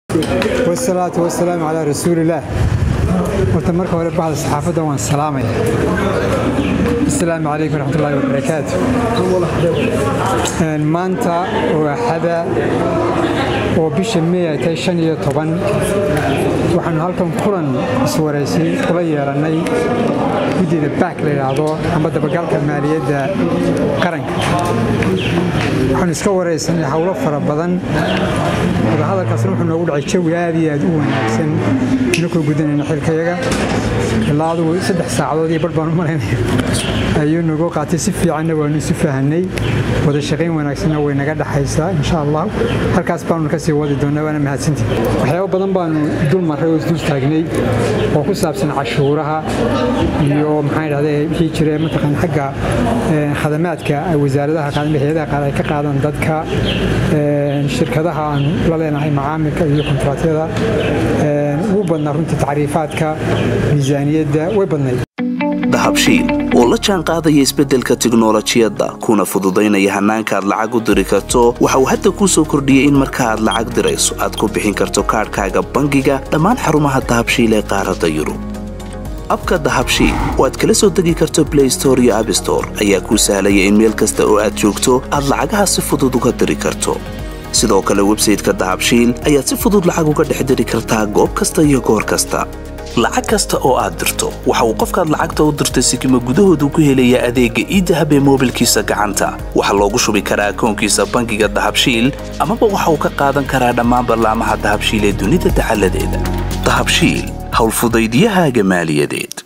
wasalaatu wasalaamu calaa rasuulillaah horta marka hore baxda saxaafadda waan salaamaya asalaamu calaykum waraxmatullaahi wabarakaatu maanta waa xada oo bisha mey ay tahay shan iyo toban waxaanu halkan kulan iswaraysay kula yeelannay guddida baak la yidhaahdo amba dabagalka maaliyadda qaranka waxaanu iska waraysanay howlo fara badan wadahadalkaasna wuxuu noogu dhacay jawi aad iyo aad u wanaagsan inakoo gudanayna xilkayaga ilaa adugu saddex saacadood iyo bar baan u malaynaya ayuu nagu qaatay si fiicanna waanu isu fahanay wada shaqayn wanaagsanna way naga dhaxaysaa insha allah halkaas baanu kasii wadi doonaa waana mahadsantii waxyaabo badan baanu dul marray oo isdul taagnay oo ku saabsan cashuuraha iyo maxaan idhahda wixii jira mataqaan xagga khadamaadka wasaaradaha qaadan hayadaha qaar ay ka qaadan dadka shirkadaha aan la leenahay macaamilka iyo kontraatyada ugu badnaa runtii tacriifaadka miisaaniyadda way badnayd dahabshiil oo la jaan qaadaya isbeddelka tiknolojiyadda kuna fududaynaya hannaanka aad lacag u diri karto waxa uu hadda kuu soo kordhiyey in marka aad lacag dirayso aad ku bixin karto kaadhkaaga bangiga dhammaan xarumaha dahabshiil ee qaaradda yurub abka dahabshiil oo aad kala soo degi karto blay store iyo abstore ayaa kuu sahlaya in meel kasta oo aad joogto aad lacagaha si fudud uga diri karto sidoo kale websayteka dahabshiil ayaad si fudud lacag uga dhex diri kartaa goob kasta iyo goor kasta lacag kasta oo aad dirto waxa uu qofkaad lacagta u dirtay sikima gudahoodu ku helayaa adeegga iidahab ee moobilkiisa gacanta waxaa loogu shubi karaa akoonkiisa bangiga dahabshiil amaba waxa uu ka qaadan karaa dhammaan ballaamaha dahabshiil ee dunida dacaladeeda dahabshiil howlfudaydyahaaga maaliyadeed